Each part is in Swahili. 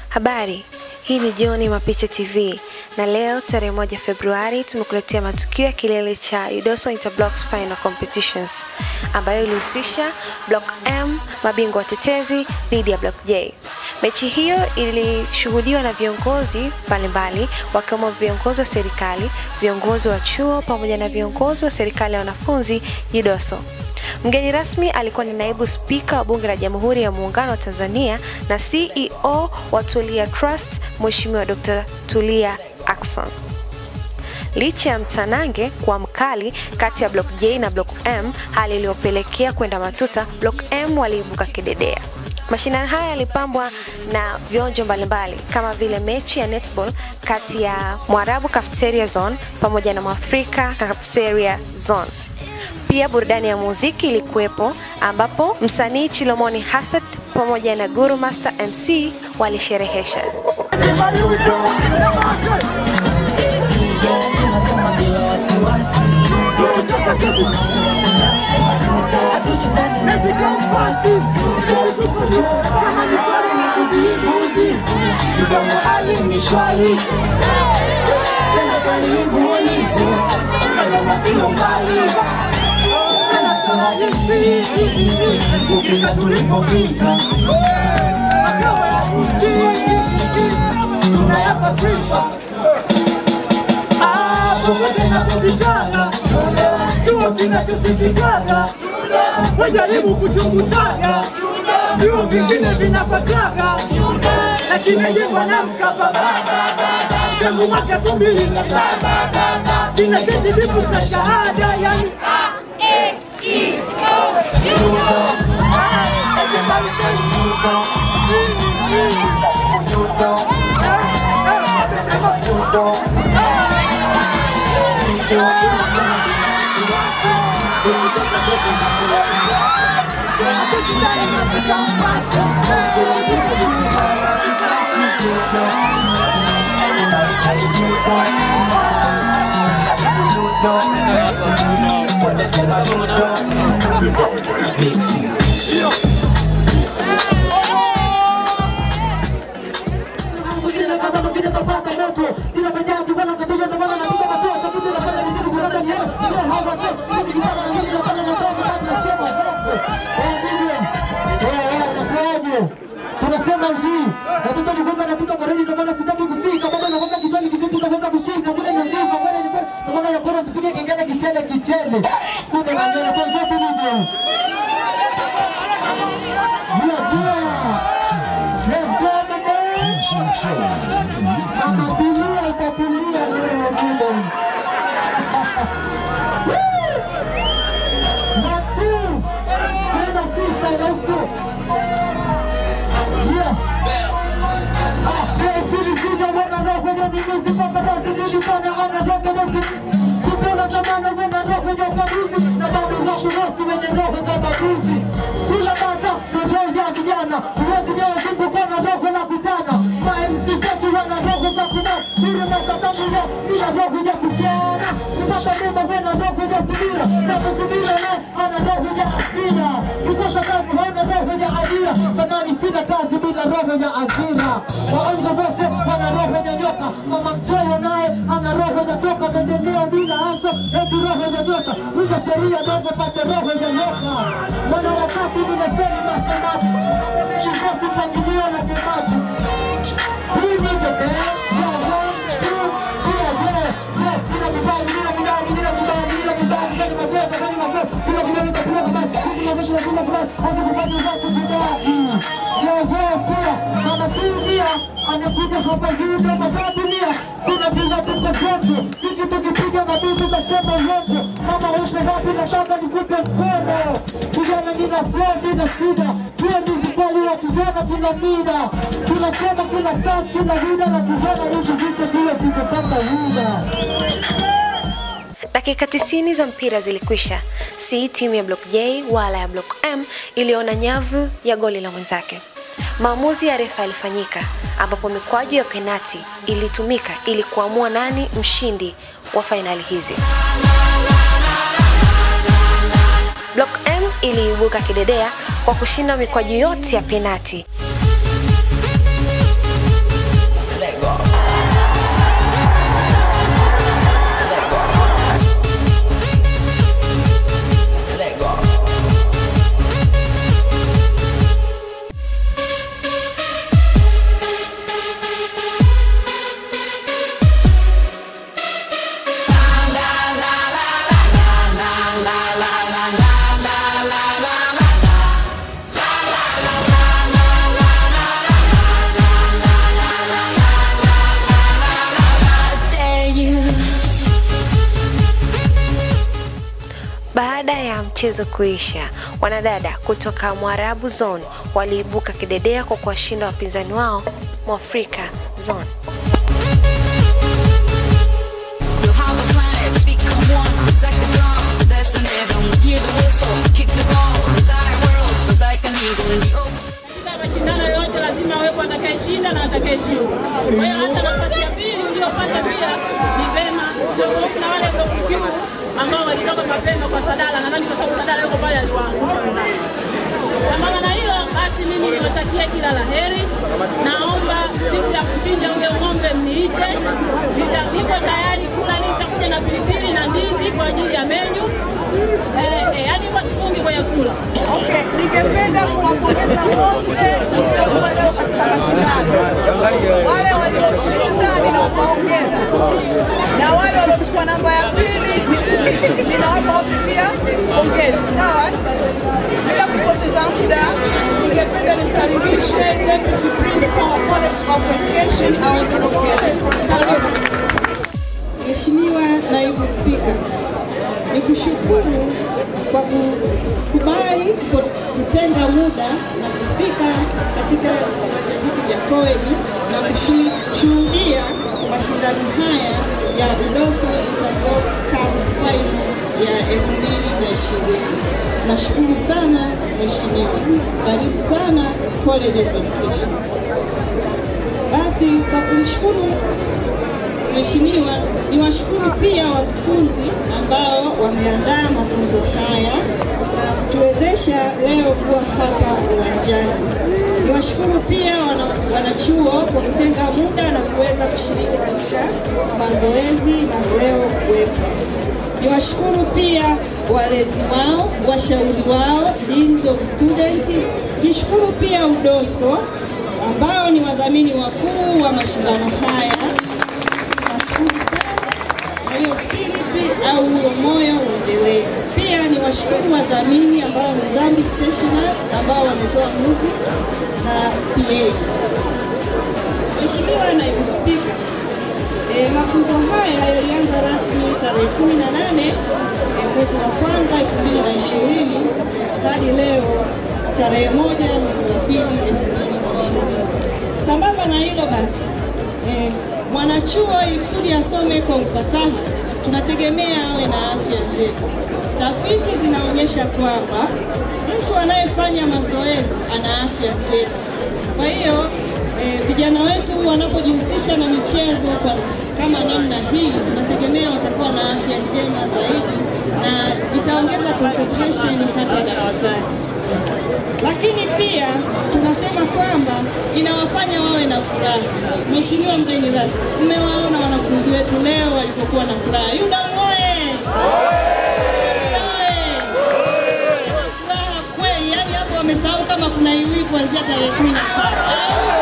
Habari, hii ni Joni Mapicha TV na leo tarehe moja Februari tumekuletea matukio ya kilele cha UDOSO Interblocks Final Competitions ambayo ilihusisha Block M mabingwa watetezi dhidi ya Block J. Mechi hiyo ilishuhudiwa na viongozi mbalimbali wakiwemo viongozi wa serikali, viongozi wa chuo pamoja na viongozi wa serikali ya wanafunzi UDOSO. Mgeni rasmi alikuwa ni naibu spika wa bunge la Jamhuri ya Muungano wa Tanzania na CEO wa Tulia Trust, Mheshimiwa Dr. Tulia Ackson. Licha ya mtanange kuwa mkali kati ya Block J na Block M, hali iliyopelekea kwenda matuta, Block M waliibuka kidedea. Mashindano haya yalipambwa na vionjo mbalimbali kama vile mechi ya netball kati ya Mwarabu Cafeteria Zone pamoja na Mwafrika Cafeteria Zone. Pia burudani ya muziki ilikuwepo ambapo msanii Chilomoni Hassan pamoja na Guru Master MC walisherehesha. kufika tulipofika, makao ya nchi tunayapa sifa popote napopitana, chuo kinachosikikana, wajaribu kuchunguzana, vyuo vingine vinapatana, na kimejengwa na Mkapa tangu mwaka elfu mbili na saba kina cheti dipu za shahada yani tunasema hivi watoto ni kwamba napika kareni ndio maana sitaki kufika bado nakwenda kichwani kivipi utaweza kushika kile ni nzima bado ni kwa maana ya kora sipige kengele kichele kichele sikuna na ndio kwa sababu nije jia jia let's go mama mama tulia itatulia leo vile Maxu tena freestyle also Yeah. Sina kazi bila roho ya ajira. Waongo wote wana roho ya nyoka. Mama mchoyo naye ana roho ya toka. Maendeleo bila haso eti roho ya nyoka. Hizo sheria ndogo pate roho ya nyoka. Wana wakati vile feli masemati. Mikosi mpangilio na kemati. Hii ni the band. Yeah, one, two, yeah, yeah, yeah. Nina kibali, nina kibali, nina kibali, nina kibali, nina machozi, nina machozi, nina kibali, nina kibali, nina kibali, nina kibali, nina kibali, hadi kufanya watu kibali. Yeah, yeah, pia mama Silvia amekuja hapa juu kama dunia, sina kila tuko kwetu, sisi tukipiga mabibi tasema uongo. Mama uko wapi? Nataka nikupe mkono. Kijana, nina flow, nina shida, pia mizikali wa kijana kila mida, tunasema kila saa, kila vida na kijana, hivi vitu vile vimepata vida. Dakika 90 za mpira zilikwisha, si timu ya Block J wala ya Block M iliona nyavu ya goli la mwenzake. Maamuzi ya refa yalifanyika, ambapo mikwaju ya penati ilitumika ili kuamua nani mshindi wa fainali hizi. Block M iliibuka kidedea kwa kushinda mikwaju yote ya penati. michezo kuisha, wanadada kutoka Mwarabu Zone waliibuka kidedea kwa kuwashinda wapinzani wao Mwafrika Zone. Feel how the planets become one. Protect the drum to destiny. Don't hear the whistle. Kick the ball. The entire world soars like an eagle in the open. Katika mashindano yote lazima awepo atakayeshinda na atakayeshinda. Kwa hiyo hata nafasi ya pili uliyopata pia ni vema, tofauti na wale waliofikiwa ambao walitoka mapema kwa Sadala, nadhani kwa sababu Sadala yuko pale aliwaangusha wenzake. Sambamba na hilo basi, mimi niwatakia kila la heri. Naomba siku ya kuchinja ule ng'ombe mniite, Nita- niko tayari kula, nitakuja na pilipili na ndizi kwa ajili ya menyu. Eh, eh, yaani kwa sifungi kwenye kula. Okay, ningependa kuwapongeza wote walio katika mashindano. Wale walioshinda ninawapa hongera, na wale waliochukua namba ya pili ninawapa wote pia pongezi. Sawa, bila kupoteza muda, ningependa nimkaribishe Deputy Principal wa College of Education aweze kuongea. Karibu. Mheshimiwa Naibu Spika, nikushukuru kwa kukubali ku- kutenga muda na kufika katika viwanja hivi vya Koeni na kushuhudia mashindano haya ya Udoso Interglobe Cup Final ya 2020. Nashukuru sana Mheshimiwa, karibu sana College of Education. Basi kwa kumshukuru Mheshimiwa, niwashukuru pia wakufunzi ambao wameandaa mafunzo haya na kutuwezesha leo kuwa hapa uwanjani. Niwashukuru pia wana, wanachuo kwa kutenga muda na kuweza kushiriki katika mazoezi na leo kuwepo. Niwashukuru pia walezi wao, washauri wao, deans of student. Nishukuru pia UDOSO ambao ni wadhamini wakuu wa mashindano haya kwa hiyo spirit au huo moyo uendelee. Pia ni washukuru wadhamini ambao ni Zambi Stationery ambao wametoa nguvu na PA. Mheshimiwa Naibu Spika, e, mafunzo haya yalianza rasmi tarehe 18 e, mwezi wa kwanza 2020 hadi leo tarehe moja mwezi wa pili 2020. Sambamba na hilo basi eh, mwanachuo ili kusudi asome kwa ufasaha tunategemea awe na afya njema. Tafiti zinaonyesha kwamba mtu anayefanya mazoezi ana afya njema. Kwa hiyo eh, vijana wetu wanapojihusisha na michezo kwa kama namna hii, tunategemea watakuwa na afya njema zaidi na itaongeza concentration hata darasani lakini pia tunasema kwamba inawafanya wawe na furaha. Mheshimiwa mgeni rasmi, mmewaona wanafunzi wetu leo walipokuwa na furaha. UDOM oye! Oye! Furaha kweli, yani hapo wamesahau kama kuna iwi kuanzia tarehe kumi na saba.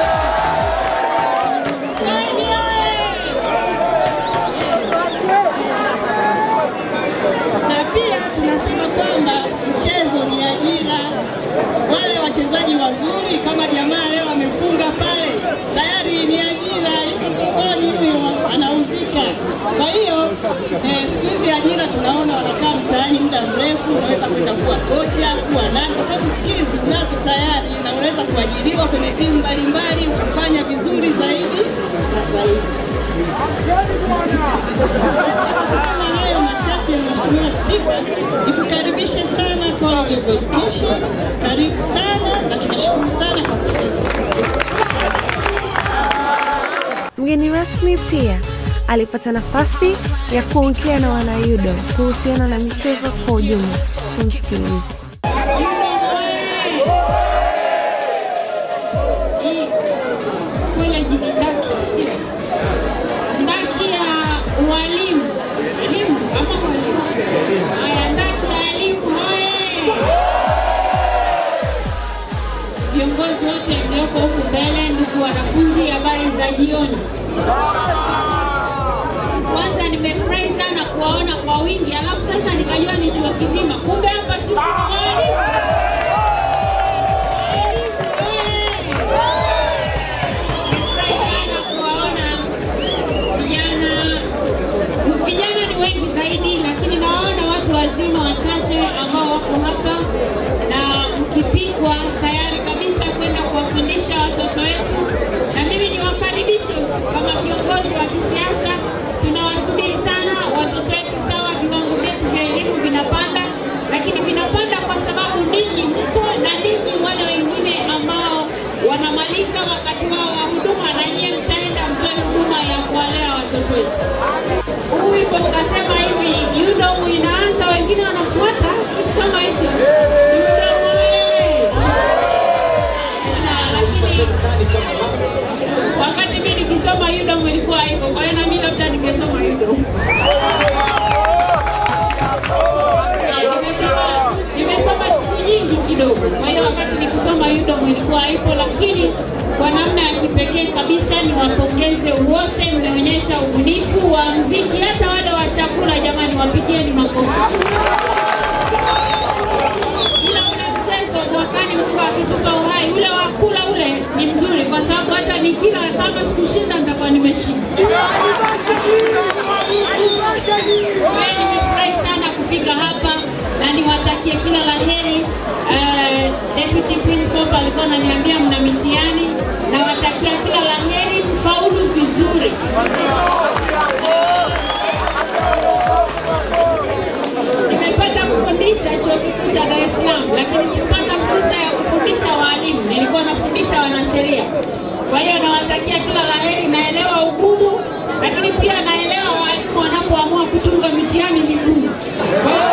Koeni oye! na pia tunasema kwamba mchezo ni ajira. Wale wachezaji wazuri kama jamaa leo amefunga pale, tayari ni ajira, yuko sokoni huyo, anauzika. Kwa hiyo eh, siku hizi ajira tunaona wanakaa mtaani muda mrefu, unaweza kwenda kuwa kocha, kuwa nani, kwa sababu skills unazo tayari na unaweza kuajiriwa kwenye timu mbalimbali ukafanya vizuri zaidi na zaidi. Kama hayo machache, Mheshimiwa Spika, nikukaribishe sana College of Education. Karibu sana na tunashukuru sana kwa kushiriki. Mgeni rasmi pia alipata nafasi ya kuongea na wanayudo kuhusiana na michezo kwa ujumla. Tumsikilize. hii college ni ndaki sio ndaki ya walimu elimu ama walimu haya ndaki ya elimu hoye viongozi wote mlioko huku mbele ndugu wanafunzi habari za jioni kwanza nimefurahi sana kuwaona kwa wingi alafu sasa nikajua ni chuo kizima kumbe hapa sisi ni walimu Nimefurahi sana kuwaona vijana. Vijana ni wengi zaidi, lakini nawaona watu wazima wachache ambao wako kidogo. Kwa hiyo wakati nikisoma UDOM ilikuwa haipo, lakini kwa namna ya kipekee kabisa niwapongeze wote, mmeonyesha ubunifu wa mziki, hata wale wa chakula. Jamani, wapigieni makofi. Ila ule mchezo mwakani Mungu akitupa uhai, ule wa kula ule ni mzuri, kwa sababu hata nikila kama sikushinda nitakuwa nimeshinda. Kwa hiyo nimefurahi sana kufika hapa na niwatakie kila la heri. Uh, Deputy Principal alikuwa ananiambia mna mitihani, nawatakia kila la heri, mfaulu vizuri. Nimepata kufundisha chuo kikuu cha Dar es Salaam, lakini sikupata fursa ya kufundisha walimu. Nilikuwa nafundisha wanasheria. Kwa hiyo nawatakia kila la heri. Naelewa ugumu, lakini pia naelewa walimu wanapoamua kutunga mitihani migumu. Kwa hiyo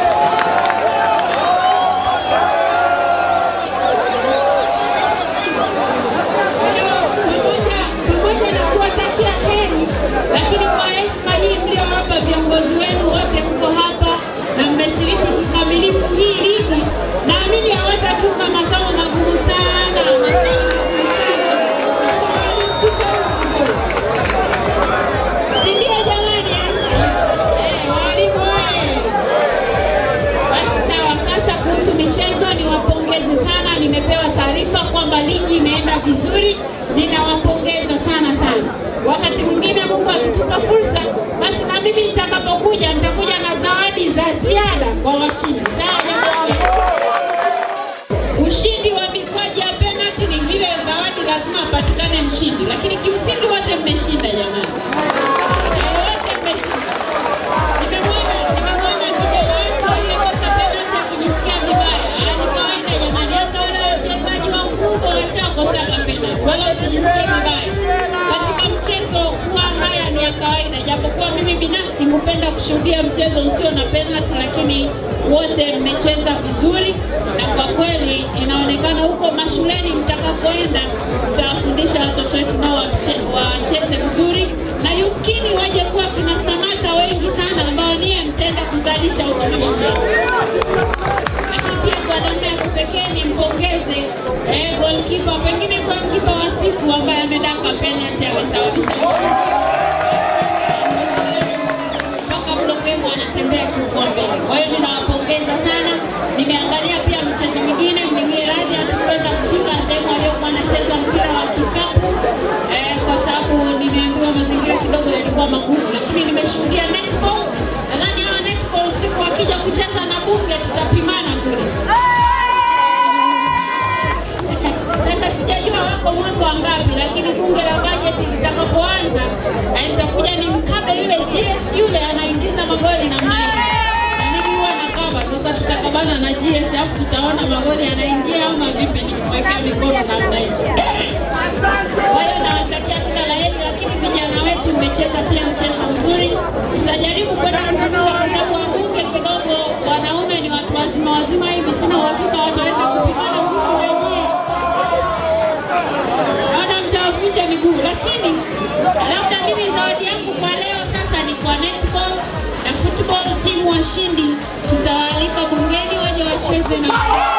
pamoja pamoja na kuwatakia heri, lakini kwa heshima hii mliowapa viongozi wenu wote, mko hapa na mmeshiriki kikamilifu hii ligi, naamini hawatatunga masomo magumu sana, masomo magumu sana. Si ndio jamani? Eh, walimu oye! Basi sawa, sasa kuhusu michezo niwapongeze sana. Nimepewa taarifa kwamba ligi imeenda vizuri, ninawapongeza sana sana. Wakati mwingine Mungu akitupa fursa, basi na mimi nitakapokuja nitakuja na zawadi za ziada kwa washindi. Sawa jamani? Ushindi wa mikwaju ya penalty ni vile zawadi lazima apatikane mshindi, lakini kimsingi wote mmeshinda jamani, Eh, wote mmeshinda. Nimemwona nimemwona kijana wangu aliyekosa penalty akijisikia vibaya. Ah, Ni kawaida jamani, hata wale wachezaji wakubwa washakosaga penalty, wala usijisikie vibaya. Katika mchezo huwa haya ni ya kawaida, japokuwa mimi binafsi hupenda kushuhudia mchezo usio na penalty, lakini wote mmecheza vizuri, na kwa kweli inaonekana huko mashuleni mtakapoenda mtawafundisha watoto wetu nao wache- wacheze vizuri, na yumkini waje kuwa kuna samata wengi sana ambao niye mtenda kuzalisha huko mashuleni lakini pia kwa namna ya kipekee nimpongeze eh, goalkeeper, pengine goalkeeper wa siku ambaye amedaka penalty amesababisha ushindi mpaka mlokemo anatembea kiuko mbele. Kwa hiyo ninawapongeza sana. Nimeangalia pia michezo mingine, mniwie radhi, hatukuweza kufika sehemu aliyokuwa anacheza mpira wa kikapu eh, kwa sababu nimeambiwa mazingira kidogo yalikuwa magumu, lakini nimeshuhudia netball. Nadhani hawa netball siku wakija kucheza na bunge tutapimana kule. Sasa sijajua wako mwaka wangapi, lakini bunge la bajeti litakapoanza eh, nitakuja ni mkabe yule GS yule anaingiza magoli namna hiyo. Na mimi huwa nakaba, sasa tutakabana na GS alafu tutaona magoli yanaingia ama vipi, nikiwekea mikono namna hiyo. Kwa hiyo nawatakia kila la heri, lakini vijana wetu mmecheza pia mchezo mzuri. Tutajaribu kwenda kuzunguka kwa sababu wabunge kidogo wanaume ni watu wazima wazima hivi, sina uhakika wataweza kupimana nguvu wenyewe naona mtawavunja miguu, lakini labda mimi zawadi yangu kwa leo sasa ni kwa netball na football. Timu washindi tutawaalika bungeni waje wacheze na